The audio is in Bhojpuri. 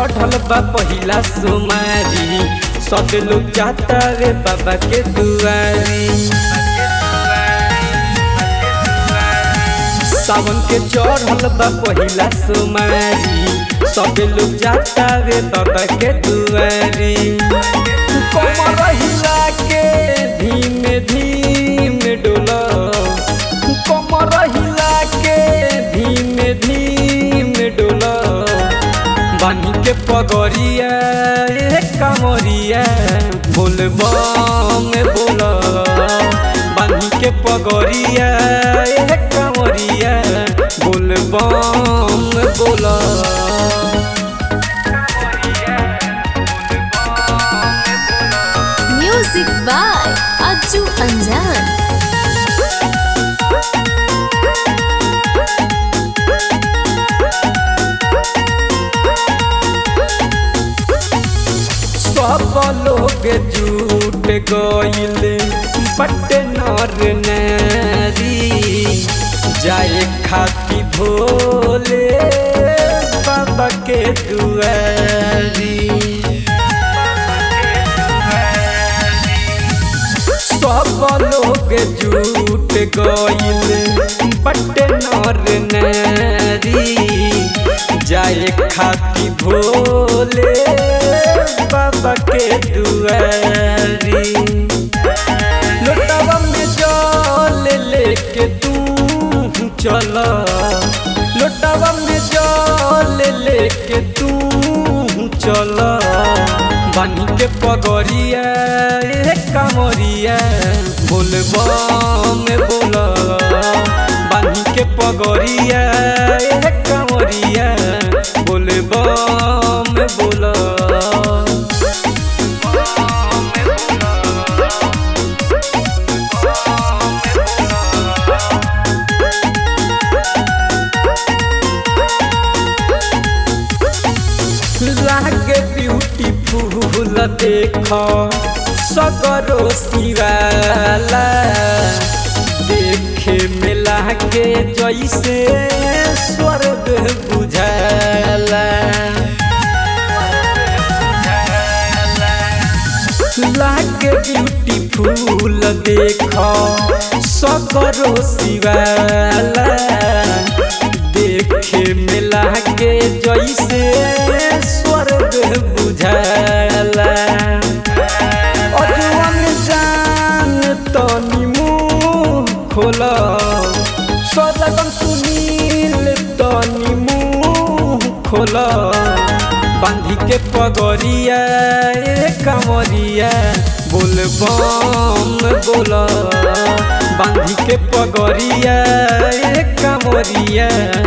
चढ़ल बा पहिला सोमारी सब लोग जाता रे बाबा के दुआरी सावन के चढ़ल बा पहिला सोमारी सब लोग जाता रे बाबा के दुआरी कमर हिला के धीमे धीमे डोला कमर हिला के धीमे धीमे डोला बानी के पगरिया ए कमरिया बोल बम बोल बानी के पगरिया ए कमरिया बोल बम बोल म्यूजिक बाय अज्जू अंजान सब लोग झूठ गईल बट नर नारी जाए खाती भोले बाबा के दुआरी सब लोग झूठ गईल बट नर नारी जाए खाती भोले बाबा के दुआरी लोटवा में जल लेके तू चल लोटवा में जल लेके तू चल बानी के पगरिया ए कमरिया बोल बम बोल बानी के पगरिया ए कमरिया बोल बम बोल लागे ब्यूटीफुल देख सगरो सिवाला देखे में लागे जैसे स्वर्ग बुझाला लागे ब्यूटीफुल देख सगरो सिवाला देखे में लागे जैसे स्वर्ग बुझाला अजवन जान तनी मुँह खोल सदगम सुनील तनी मुँह खोल बांधी के पगरिया ए कमरिया बोल बम बोल बांधी के पगरिया ए कमरिया